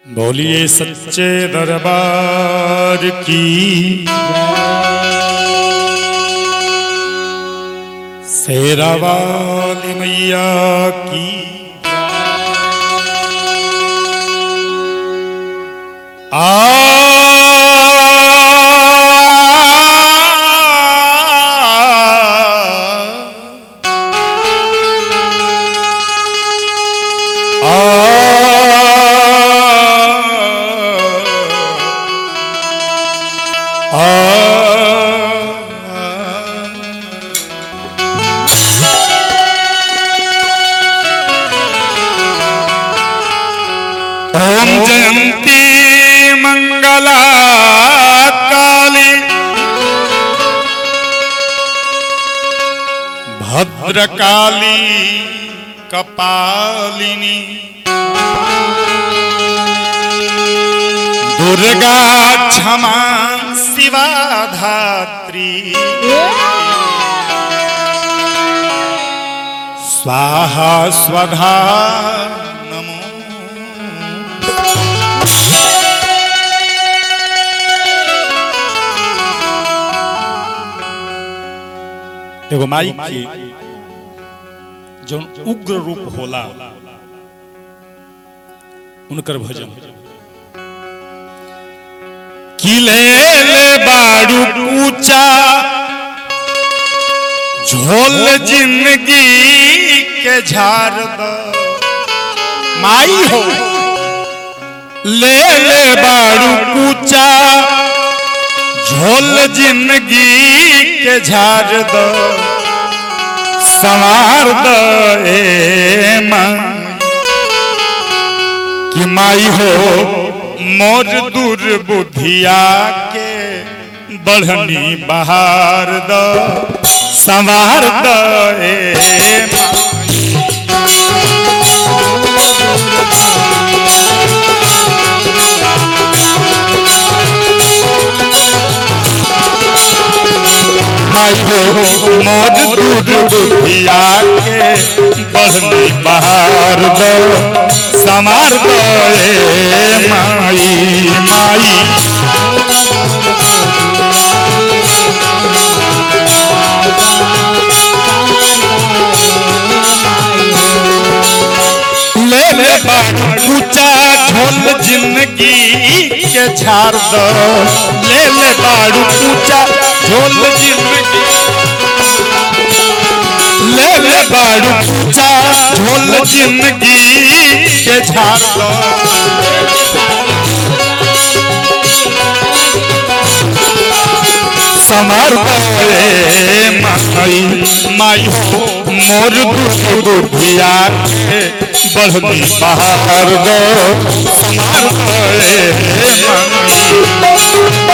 बोलिए सच्चे दरबार की शेरा वाली मैया की आ ओम जयंती मंगला काली भद्रकाली कपालिनी दुर्गा क्षमा शिवा धात्री स्वाहा स्वधा नमो एगो माई के जो उग्र रूप होला उनकर भजन किले ले बाड़ू ऊंचा झोल जिंदगी के झाड़ द माई हो ले ले बाड़ू ऊंचा झोल जिंदगी के झाड़ द संवार द ए माँ कि माई हो मोर दुर्बुद्धिया के बढ़नी बहार द संवार द ए माई माई हो मोर दुर्बुद्धिया के बढ़नी बहार द संवार द ए माई माई ले ले ऊंचा झोल जिंदगी के झाड़ दो ले ले बाड़ू ऊंचा झोल जिंदगी ले ले बाड़ू ऊंचा झोल जिंदगी के झाड़ दो समार गए माई माई हो मोर बुद्धिया के बढ़नी बाहर दो समार गए माई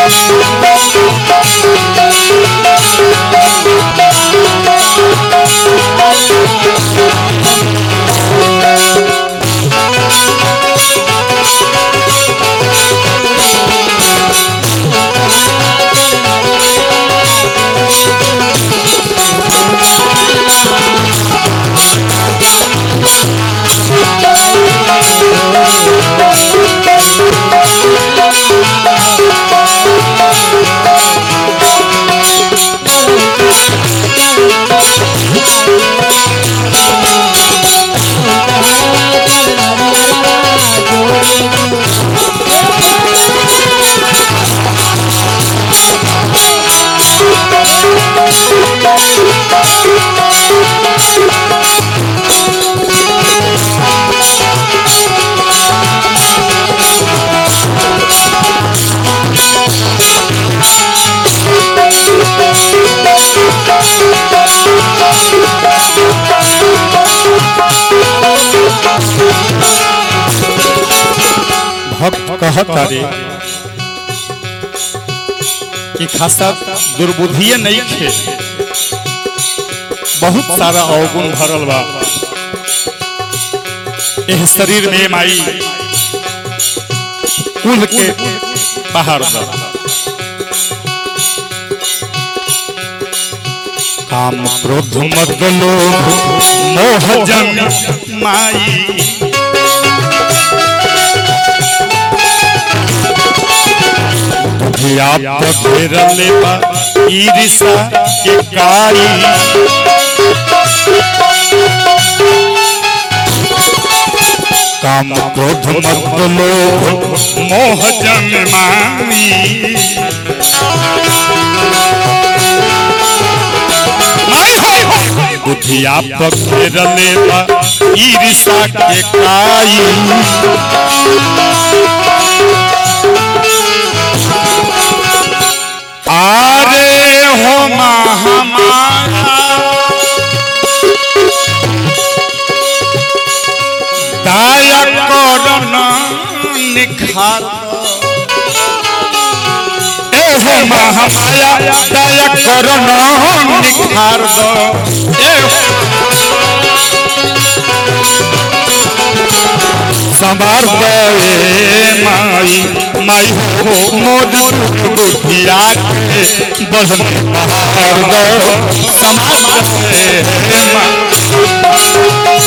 भक्त कहता रे कि खासा दुर्बुद्धिए नहीं खे बहुत सारा अवगुण भरल बा एह शरीर में माई कुल के बाहर द काम क्रोध मद लोभ मोह जन माई बुधिया पखेरले बा ईरिसा के काई काम क्रोध मत लोभ मोह जन्माई बुधिया पखेरले बा ईरिसा के काई आरे हो महामाया दाया करन निखार ए हो महामाया दाया करन निखार दो ए संभार दे माई माई हो मोद बुधिया के बदन पहाड़ दो संभार दे माई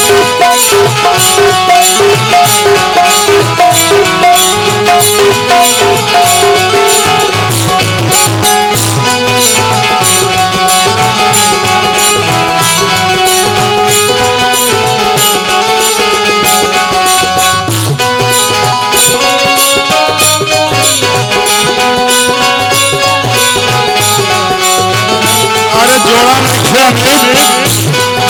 अरे जोड़ा नहीं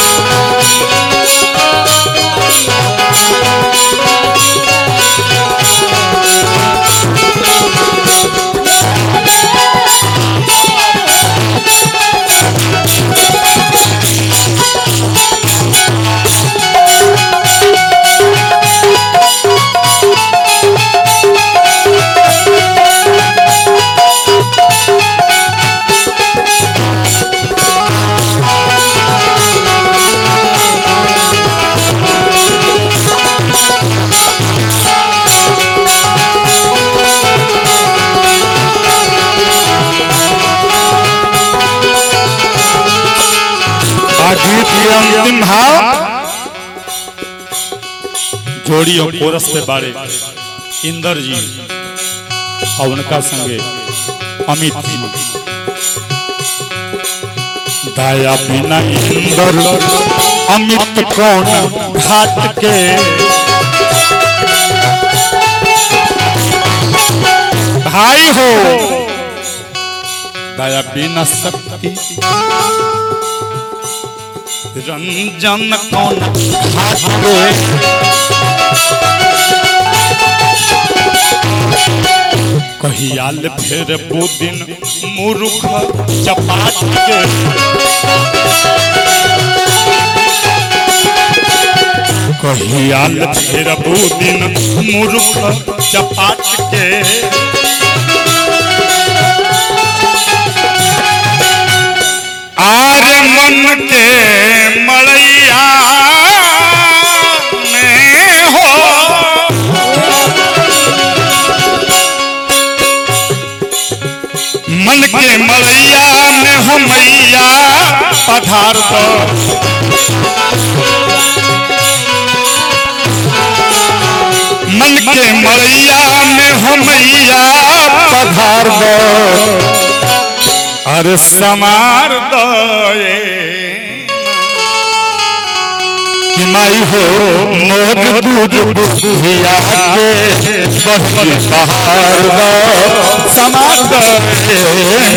गीत के अंतिम भाव जोड़ी और कोरस पे बारे इंदर जी और उनका संगे अमित जी दया बिना इंदर अमित कौन घाट के भाई हो दया बिना शक्ति रंजन कौन घाट पे कहियाल फेर बुदिन मूर्ख चपाट के कहियाल फेर बुदिन मूर्ख चपाट के आर मन के मड़ैया में हो मन के मड़ैया में हो मैया पधार दो मन के मड़ैया में हो मैया पधार दो अरे समार दे कि माई हो मोर दूध बुधिया के बहन पहाड़ दो समार दे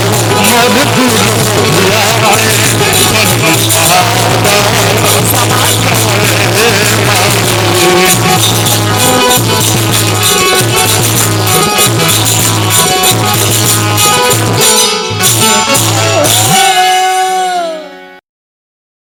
मोर दूध बुधिया के बहन पहाड़ दो समार